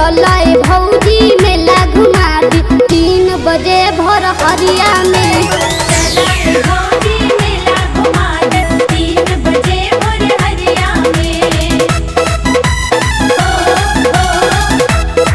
चलाए भौजी मेला घुमा दी तीन बजे भर हरिया में चलाए भौजी मेला घुमा दे तीन बजे भोर हरिया में ओ ओ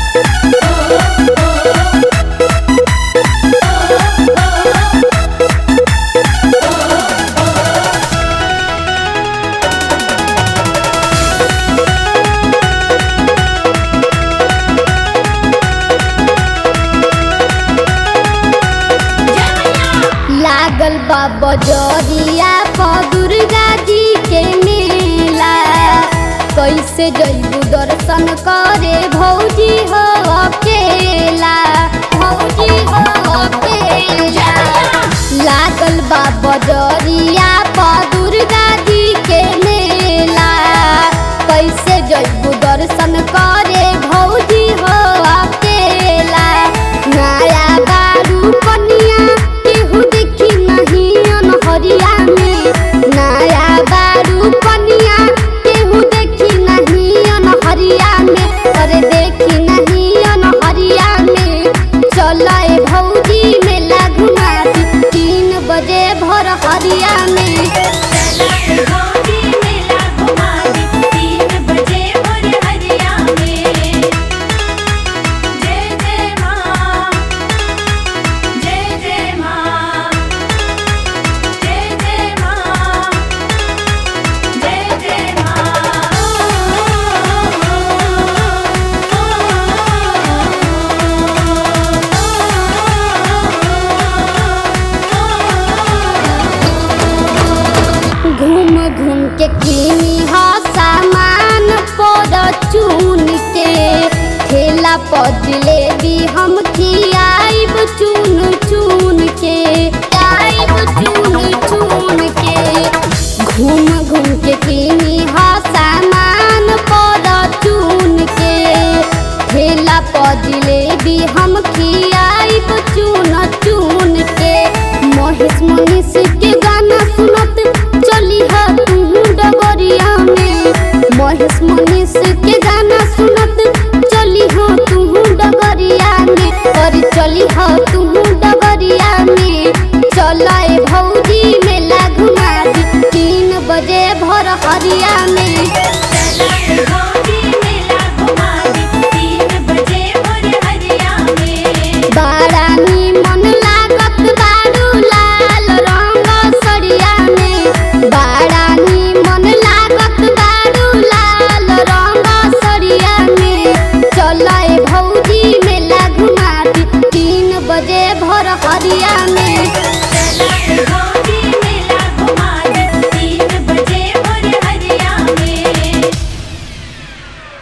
लागल बा बजरिया पर दुर्गा जी के मेला कैसे जइबू दर्शन करे भौजी हो अकेला भौजी हो अकेला लागल बा बजरिया पर दुर्गा जी के मेला कैसे जइबू दर्शन करे भौजी हो अकेला नया बारू कनिया केहू देखी नहीं अनहरिया में नया बारू कनिया केहू देखी नहीं अनहरिया में अरे देखी नहीं अनहरिया में चलाए भौजी मेला घुमा दी तीन बजे भर हरिया में चलाए भौजी मेला घुमा दे तीन बजे भोर हरिया में जय जय माँ जय जय माँ जय जय माँ जय जय घूम घूम के किनी हा सामान पर चुन के ठेला पर जिलेबी हम खियाइब चुन चुन के आइब चुन चुन के घूम घूम के किनी हा सामान पर चुन के ठेला पर जिलेबी हम खियाइब चुन चुन के महेश मनीष के गाना सुनत चली हा तू डगरिया में महेश मनीष के गाना सुनत चली हा तू डगरिया में और चली हा तू डगरिया में चलाए भौजी मेला घुमा दी तीन बजे भर हरिया में चलाए भौजी मेला घुमा दे तीन बजे भोर हरिया में बाड़ा निमन लागत बारू लाल रंग सड़िया में बाड़ा निमन लागत बारू लाल रंग सड़िया में चलाए भौजी मेला घुमा दी तीन बजे भर हरिया में